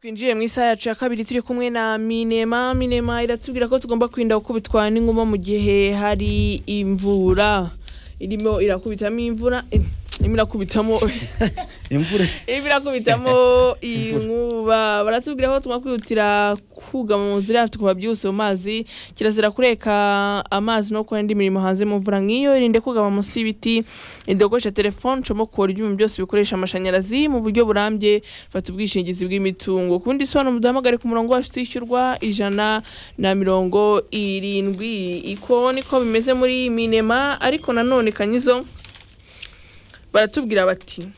twinjiye mu isaha yacu ya kabiri turi kumwe na minema minema iratubwira ko tugomba kwirinda gukubitwa n'inguma mu gihe hari imvura irimo irakubitamo imvura eh, irimo irakubitamo imvura irimo irakubitamo inkuba baratubwira ko tugomba kwihutira kugama mu nzira hafite kuba byihuse mu mazi kirazira kureka amazi no gukora indi mirimo hanze mu mvura nk'iyo irinde kugama munsi y'ibiti irinde gukoresha telefone ucamo kubora ibyuma byose bikoresha amashanyarazi mu buryo burambye fata ubwishingizi bw'imitungo ku bindi bisobanuro muduhamagare ku murongo wacu utishyurwa ijana na mirongo irindwi iko niko bimeze muri minema ariko nanone kanyizo baratubwira bati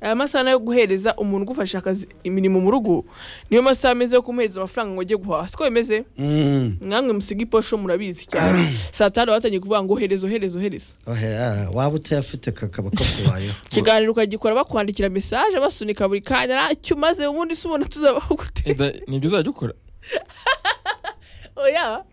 aya masaha yo guhereza umuntu ugufasha akazi imirimo mu rugo niyo masaha ameze yo kumuhereza amafaranga ngo ajye guhaha siko bimeze Mm. namwe musiga iposho murabizi cyane saa tanu batangiye kuvuga ngo hereza ohereza ohereza Oya, waba utayafite kakaba kakubayeho ikiganiro ukagikora bakwandikira mesaje basunika buri kanya ntacyo umaze ubundi se ubona tuzabaho gute Eda, nibyo uzajya ukora oya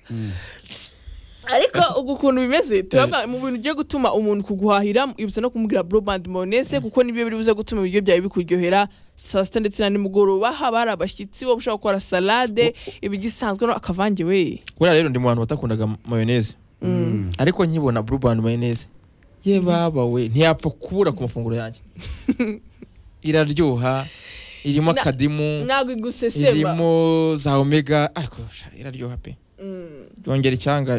ariko ubu ukuntu bimeze turabwa mu bintu ugiye gutuma umuntu kuguhahira ibutsa no kumubwira burobandi monese kuko nibyo biri buze gutuma ibiryo byawe bikuryohera saa sita ndetse na nimugoroba haba hari abashyitsi wowe ushobora gukora salade ibigisanzwe no akavange we buriya rero ndi mu bantu batakundaga mayoneze ariko nkibona blue band mayoneze ye baba we ntiyapfa kubura ku mafunguro yanjye iraryoha irimo Na- akadimu ntabwo igusesema irimo za omega ariko sha, iraryoha pe Mm. byongera icyanga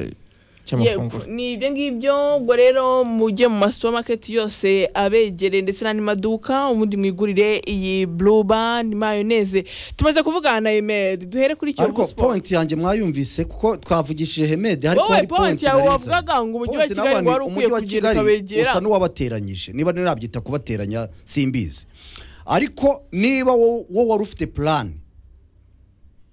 cy'amafunguro Yego, ni ibyo ngibyo ubwo rero mujye mu masupamaketi yose abegereye ndetse n'andi maduka ubundi mwigurire iyi blue band mayoneze tumaze kuvugana na emeri duhere kuri ariko kiyovu sport point yanjye mwayumvise kuko twavugishije hemede ariko wowe hari point yawe nari nzi. wavugaga ngo umujyi wa Point kigali n'abandi- wari ukwiye umujyi wa kugenda Kigali ukabegera usa n'uwabateranyije niba nirabyita kubateranya simbizi ariko niba wo wo wari ufite plan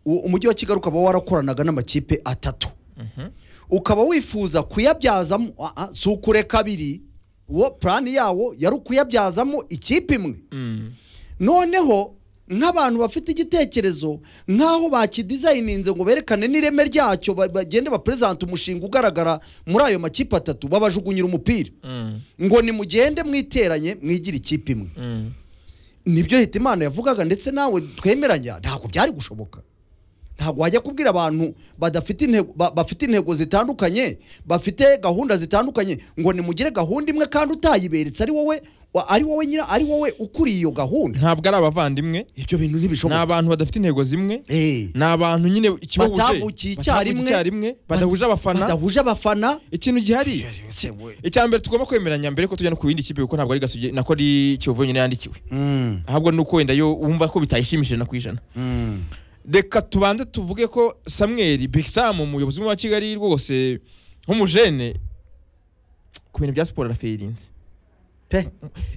u- umujyi wa kigali ukaba warakoranaga n'amakipe atatu Mhm. ukaba wifuza kuyabyazamo ah, ah, si ukure kabiri uwo plan yawo yari ukuyabyazamo ikipe imwe Mm. noneho nk'abantu bafite igitekerezo nk'aho bakidizayininze ngo berekane n'ireme ryacyo ba- bagende baperezante umushinga ugaragara muri ayo makipe atatu babajugunyira umupira Mm. ngo nimugende mwiteranye mwigira ikipe imwe Mm. nibyo hita imana yavugaga ndetse nawe twemeranya ntabwo byari gushoboka ntabwo wajya kubwira abantu badafite intego ba- bafite intego zitandukanye bafite gahunda zitandukanye ngo nimugire gahunda imwe kandi utayiberetse ari wowe wa- ari wowe nyira ari wowe ukuriye iyo gahunda ntabwo ari abavandimwe ibyo bintu ni ntibishoboka abantu badafite intego zimwe Eh, ni abantu nyine ikibahuje Batavukiye icyarimwe. batavukiye icyarimwe badahuje abafana badahuje abafana ikintu gihari icya mbere tugomba kwemeranya mbere ko tujya no ku yindi kipe kuko ntabwo ari gasugi nako ari kiyovu nyine yandikiwe Mm, ahubwo ni uko wenda yo wumva ko bitayishimishije na ku ijana mm. reka tubanze tuvuge ko samweri bigisamu umuyobozi wa kigali rwose nk'umujene ku bintu bya siporo arafirinze pe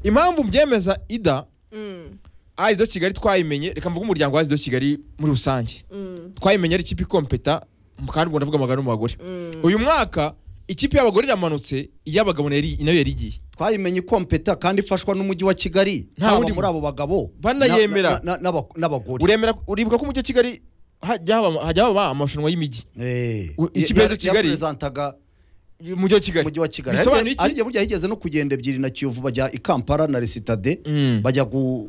impamvu mbyemeza ida Mm, ayido kigali twayimenye reka mvuge umuryango wa ayido kigali muri rusange mm, twayimenye ari ikipe ikompeta kandi ubwo ndavuga amagana n'umugore mm. uyu mwaka ikipe y'abagore iramanutse iy'abagabo yari- nayo yari igiye twayimenye ikompeta kandi ifashwa n'umujyi wa kigali Nta haba wundi muri abo bagabo Banayemera. na- na- na- n'aba- n'abagore uremera uribuka ko umujyi wa kigali hajya haba hajya haba amarushanwa y'imijyi Eh, U- ya- ikipe ya- ya Kigali. yaprezentaga umujyi wa kigali umujyi wa kigali bisobanuye Hari iki igihe burya higeze no kugenda ebyiri na kiyovu bajya i kampala na resitade Mm. bajya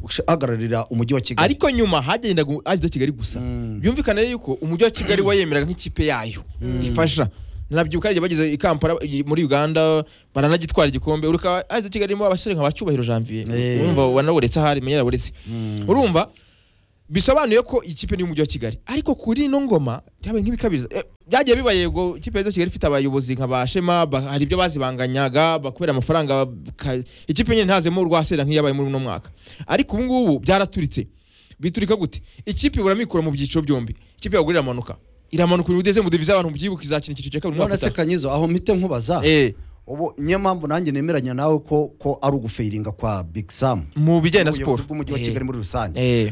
guhagararira umujyi wa kigali ariko nyuma hagendaga ajya kigali gusa Mm. byumvikane yuko umujyi wa kigali wayemeraga nk'ikipe yayo ifasha nabyibuka igihe bageze i kampala i- muri uganda baranagitwara igikombe uruka ajya kigali irimo abasore nka bacyubahiro janvier Eh. urumva wanaburetse ahari menya yaburetse Mm. urumva bisobanuye ko ikipe ni umujyi wa kigali ariko kuri ino ngoma byabaye nk'ibikabiriza Eh, byagiye biba yego ikipe ya kigali ifite abayobozi nka ba shema ba- hari ibyo bazibanganyaga bakubera amafaranga baka- ikipe nyine ntazemo urwasera nk'iyabaye muri uno mwaka ariko ubu ngubu byaraturitse biturika gute ikipe ihora mikora mu byiciro byombi ikipe yagurira iramanuka iramanuka uyu udeze mu divize abantu mubyibuka izakina icyiciro cya kabiri umwaka none se utaha kanyizo aho mpite nkubaza Eh, ubu niyo mpamvu nanjye nemeranya nawe ko ko ari ugufayiringa kwa big sam mu bijyanye na Ubuyobozi siporo bw'umujyi wa Eh, kigali muri rusange eh,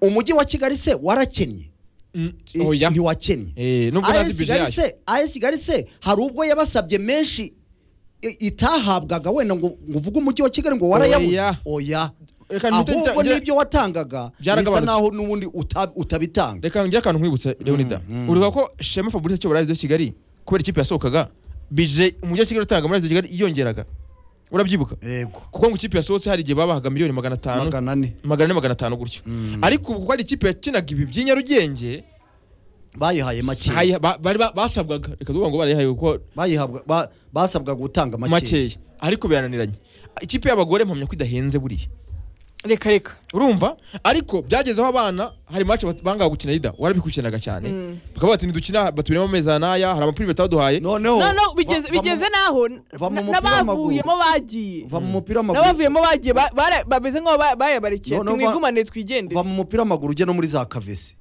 umujyi wa kigali se warakennye mm, I- oya ntiwakennye Eh, nubwo AS ntazi bije Kigali yayo se- AS kigali se hari ubwo yabasabye menshi i- itahabwaga wenda ngo ngo uvuge umujyi wa kigali ngo warayabuze Oya. oya Reka mpite njya- ahubwo njya- n'ibyo watangaga bisa Byaragabanutse. naho n'ubundi uta- utabitanga reka ngire akantu nkwibutsa leonida mm. uribuka ko shema fabrice cyo barazi kigali kubera ikipe yasohokaga bije umujyi wa kigali utanga muri azi kigali yiyongeraga urabyibuka yego kuko ngo ikipe yasohotse hari igihe babahaga miliyoni magana atanu magana ane magana ane magana atanu gutyo Mm. ariko ubu kuko ari ikipe yakinaga ibi by'i Nyarugenge bayihaye makeya hayi- ba- bari ba- basabwaga reka tuvuga ngo barayihaye kuko bayihabwa ba- basabwaga gutanga makeya makeya ariko birananiranye ikipe y'abagore mpamya ko idahenze buriya reka reka urumva ariko byagezeho abana hari match bat- bangaga gukina yida warabikurikiranaga cyane Mm. bakavuga bati ntidukina batubiremo amezi aya n'aya hari amapiri bataduhaye noneho no no va- bigeze va mu- bigeze naho va mu na- mupira w'amaguru. n'abavuyemo bagiye va mu mupira w'amaguru n'abavuyemo bagiye ba- bara- bameze nk'aho ba- bayabarikiye No, no, ati va- mwigumane va twigendere mu mupira w'amaguru ujye no muri za kavese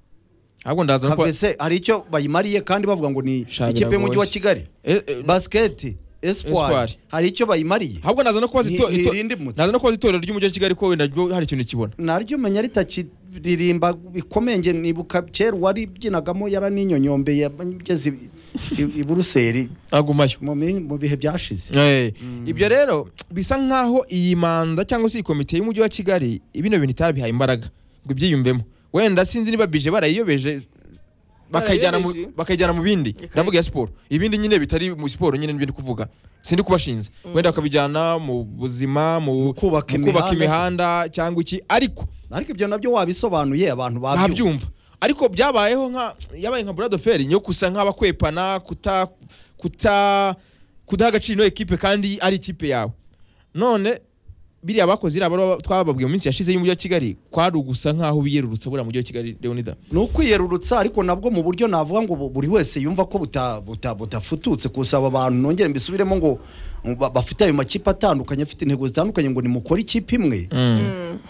ahubwo ndaza no kuba- kavese hari icyo bayimariye kandi bavuga ngo ni Sha, ikipe y'umujyi wa biragoye. kigali Eh, eh, basiketi espoir Espoir. hari icyo bayimariye ahubwo naza no kubaza Ni- ito- ni ito- irindi mutsi. naza no kubaza itorero ry'umujyi wa kigali ko wenda ryo hari ikintu kibona naryo menya ritakiririmba bikomeye nge nibuka kera uwaribyinagamo yaraninyonyombe yageze i- i- i buruseli agumayo mu mi- mu bihe byashize Eh, ibyo rero bisa nkaho iyi manda cyangwa se iyi komite y'umujyi wa kigali bino bintu itarabihaye imbaraga ngo ibyiyumvemo wenda sinzi niba bije barayiyobeje bakayijyana mu- Barayiyobeje. bakayijyana mu bindi Okay. ndavuga iya siporo ibindi nyine bitari mu siporo nyine n'ibindi kuvuga sindi kubashinze wenda bakabijyana mu buzima mu Mu kubaka mu kubaka imihanda. imihanda cyangwa iki ariko ariko ibyo nabyo wabisobanuye abantu babyumva babyumva ariko byabayeho nka yabaye nka buradoferi yo gusa nk'abakwepana kuta kuta kudaha agaciro ino ekipe kandi ari ikipe yawe none biriya bakoze iriya baruwa twababwiye mu minsi yashize y'umujyi wa kigali kwari ugusa nk'aho biyerurutsa buriya mujyi wa kigali leonida ni ukwiyerurutsa ariko nabwo mu buryo navuga ngo bu- buri wese yumva ko buta- buta- budafututse gusaba abantu nongere mbisubiremo ngo ngo ba- bafite ayo makipe atandukanye afite intego zitandukanye ngo nimukore ikipe imwe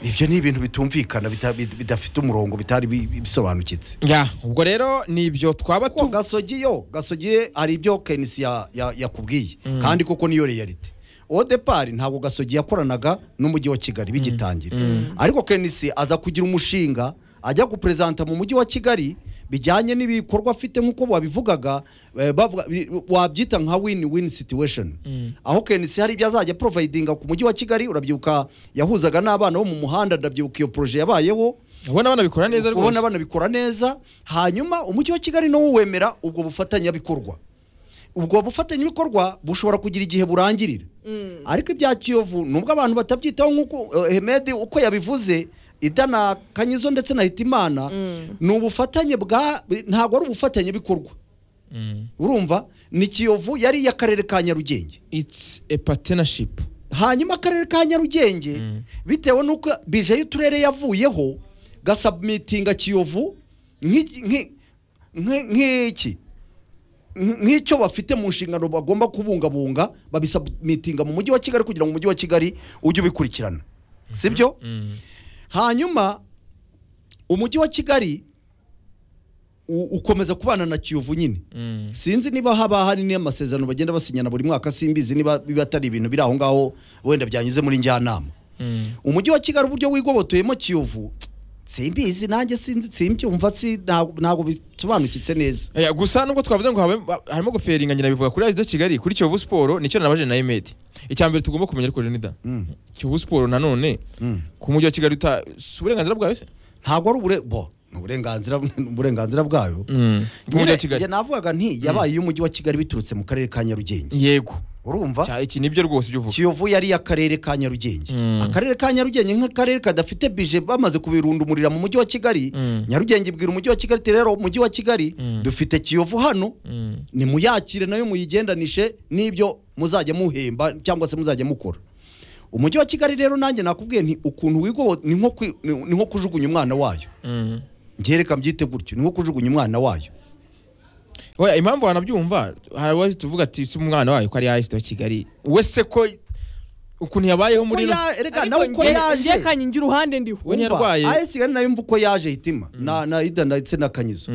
ibyo ni ibintu bitumvikana bita- bid- bidafite umurongo bitari bi- bi- bisobanukitse ya ubwo rero ni ibyo twaba ko tu gasogi yo gasogi hari ibyo kenisi ya- ya- yakubwiye Mm. kandi koko niyo realite odepari ntabwo gasogi yakoranaga n'umujyi wa kigali bigitangira Mm. ariko kenisi aza kugira umushinga ajya guperezanta mu mujyi wa kigali bijyanye n'ibikorwa afite nk'uko babivugaga eh, bavuga- bi- wabyita nka win win situation Mm. aho kenisi hari ibyo azajya porovidinga ku mujyi wa kigali urabyibuka yahuzaga n'abana bo mu muhanda ndabyibuka iyo poroje yabayeho ubona banabikora neza ubona rwose banabikora neza hanyuma umujyi wa kigali nawo wemera ubwo bufatanyabikorwa ubwo bufatanyabikorwa bushobora kugira igihe burangirira ariko ibya kiyovu nubwo abantu batabyitaho nk'uko eh, hemedi uko yabivuze idana kanyizo ndetse na hitimana Mm. ni ubufatanye bwa ntabwo ari ubufatanyabikorwa Mm. urumva ni kiyovu yari iy'akarere ka nyarugenge it's a partnership hanyuma akarere ka nyarugenge Mm. bitewe n'uko bije y'uturere yavuyeho gasabumitinga kiyovu nk'iki- nk'i- nk'i- nk'iki Nk- nk'icyo bafite mu nshingano bagomba kubungabunga babisabumitinga mu mujyi wa kigali kugira ngo umujyi wa kigali ujye ubikurikirana sibyo Mm. hanyuma umujyi wa kigali u- ukomeza kubana na kiyovu nyine Mm. sinzi niba haba hari n'amasezerano bagenda basinyana buri mwaka simbizi niba biba atari ibintu biri aho ngaho wenda byanyuze muri njyanama Mm. umujyi wa kigali uburyo wigoboteyemo kiyovu simbizi nanjye sinzi simbyumva si ntabwo ntabwo bisobanukitse neza Eh, gusa nubwo twavuze ngo habe- ba- harimo goferinga nyina bivuga kuri Azida Kigali kuri Kiyovu Sport nicyo nabaje na Emed icya mbere tugomba kumenya ariko Leonida Mm, Kiyovu Sport nanone mm. ku mujyi wa Kigali uta si uburenganzira bwawe se ntabwo ari ubure bo ni uburenganzira ni uburenganzira bwayo ku mujyi wa Nyine, Kigali njye navugaga nti yabaye iy'umujyi wa kigali biturutse mu karere ka nyarugenge yego urumva Cya- iki nibyo rwose ibyo uvuga kiyovu yari iy'akarere ka nyarugenge Mm. akarere ka nyarugenge nk'akarere kadafite bije bamaze kubirundumurira mu mujyi wa kigali Mm. nyarugenge ibwira umujyi wa kigali iti rero umujyi wa kigali Mm. dufite kiyovu hano Mm. nimuyakire nayo muyigendanishe n'ibyo muzajya muhemba cyangwa se muzajya mukora umujyi wa kigali rero nanjye nakubwiye nti ukuntu wigobo ni nko kwi- ni- ni nko kujugunya umwana wayo Mm. ngereka mbyite gutyo ni nko kujugunya umwana wayo oya impamvu wanabyumva hari uwahise tuvuga ati si umwana wayo ko ari Azida wa Kigali we se ko ukuntu yabayeho muri Ko ino- ya- erega nawe ariko uko nge- nge yaje kanye ngira uruhande ndiho we ntiyarwaye ayesigali nayo mva uko yaje hitima na na ida ndetse na kanyizo